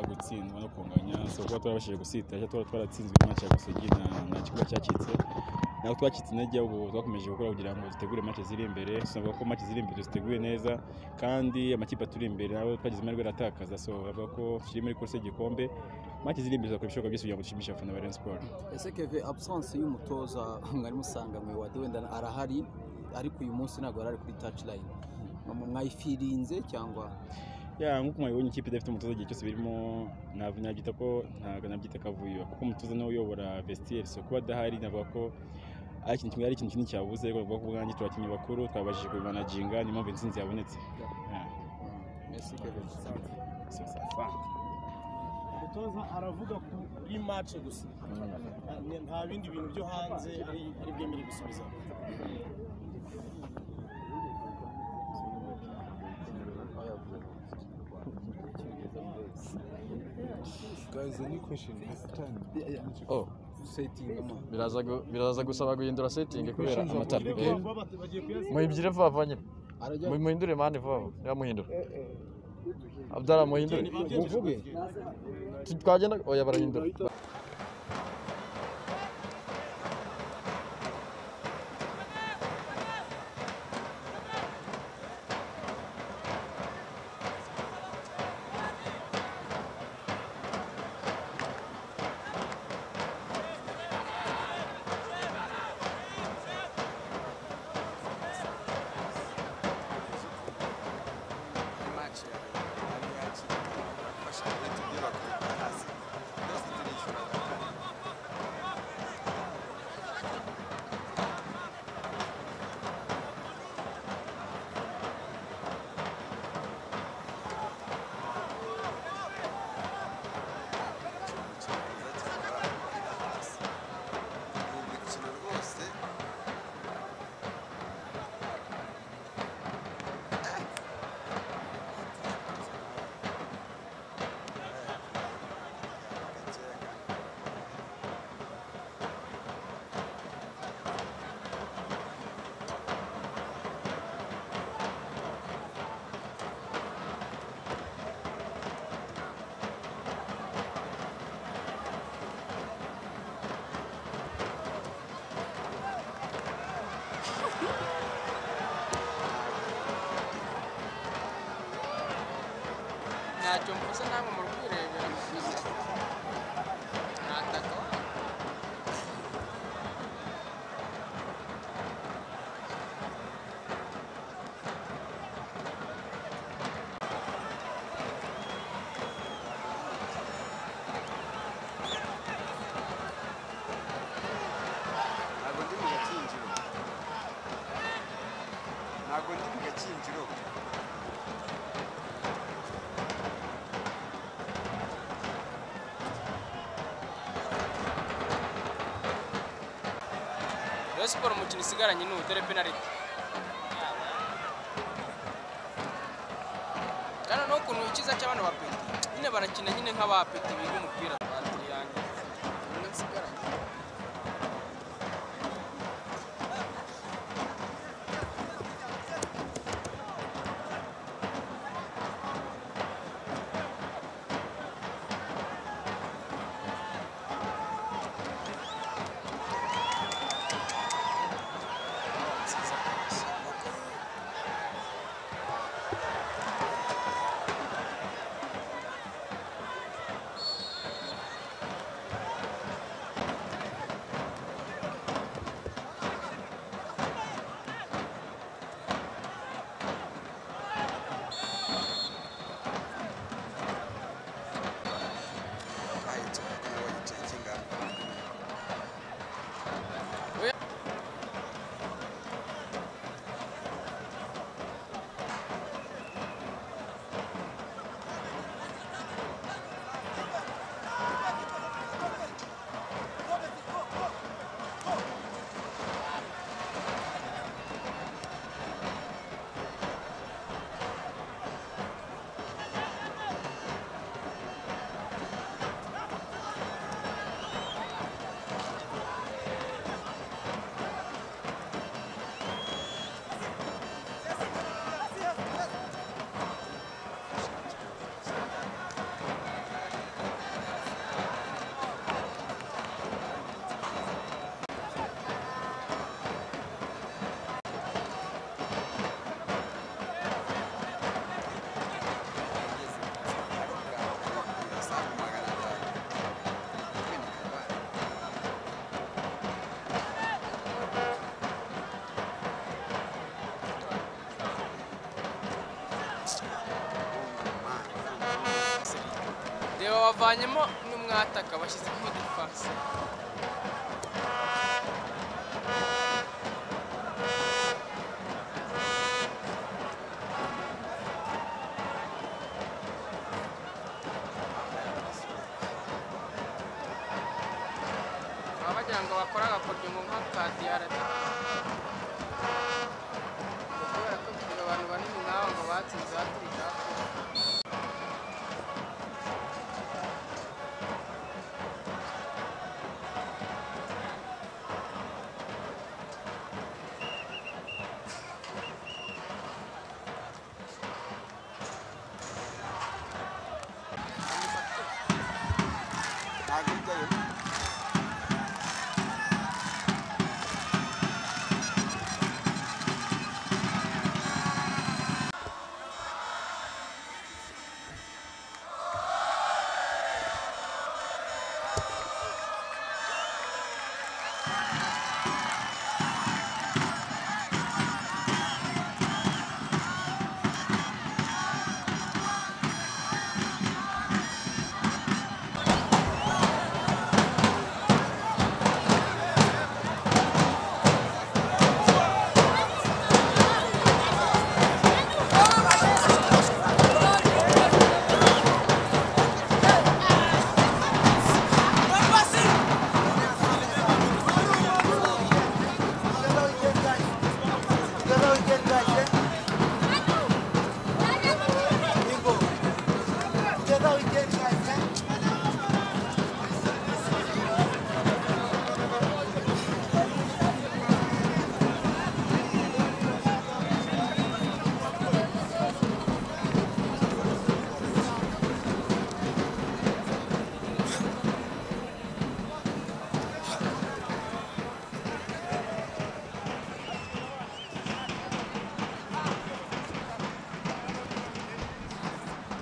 gutsindwa no kunganya si ukuba turabashije gusita cyangwa tuba twaratsinzwe match ya Gasogi na na kibuga cyacitse ntabwo twacitse intege ahubwo twakomeje gukora kugira ngo dutegure match ziri imbere sinavuga ko match ziri imbere ziteguye neza kandi amakipe aturi imbere nawe twagize amahirwe aratakaza so bavuga ko kiri muri kurse y'igikombe match ziri imbere zakora ibishoboka byose kugira ngo dushimishe abafana ba Rayon Sports ese keve absence y'umutoza mwari musanganywe wade wenda arahari ariko uyu munsi ntabwo yari ari kuri touch line mwayifirinze cyangwa ya nk'uko mwabibonye ikipe idafite umutoza igihe cyose birimo ntabwo nabyita ko ntabwo nabyita akavuyo kuko umutoza niwe uyobora vestiaire so kuba adahari navuga ko ari ikintu kimwe ari ikintu kinini cyabuze ariko bavuga ko ubwanjye turakinnyi bakuru twabashije kubimanaginga niyo mpamvu intsinzi yabonetse Yeah. Merci keve So, so. umutoza aravuga kuri mace gusa nta bindi bintu byo hanze ari ari bwemere gusubiza Guys, any question? It's time. Oh, setting ama biraza gu- biraza gusaba guhindura setting kubera Questions amatara are- Eh, Kuba bata- bagiye kuyasinya. muhindure vuba vuba nyine arajya Mu- muhindure mande vuba vuba niba muhindura abdara muhindure uvuge Tu- twagenda oya barahindura ntacyo mvuze namwe muri kwirebera ntataka ntabwo ndi mu gakinjiro ntabwo ndi mu gakinjiro rayon siporo umukino isigaranye ni utere penaliti kandi ni ukuntu icyiza cy'abana ba peti nyine barakina nyine nk'aba peti biga umupira ba tiriyange umwe nsigaranye bawavanyemo n'umwataka bashyizemo defense baba bagira ngo bakore agakoryo ngo nka ka diyarada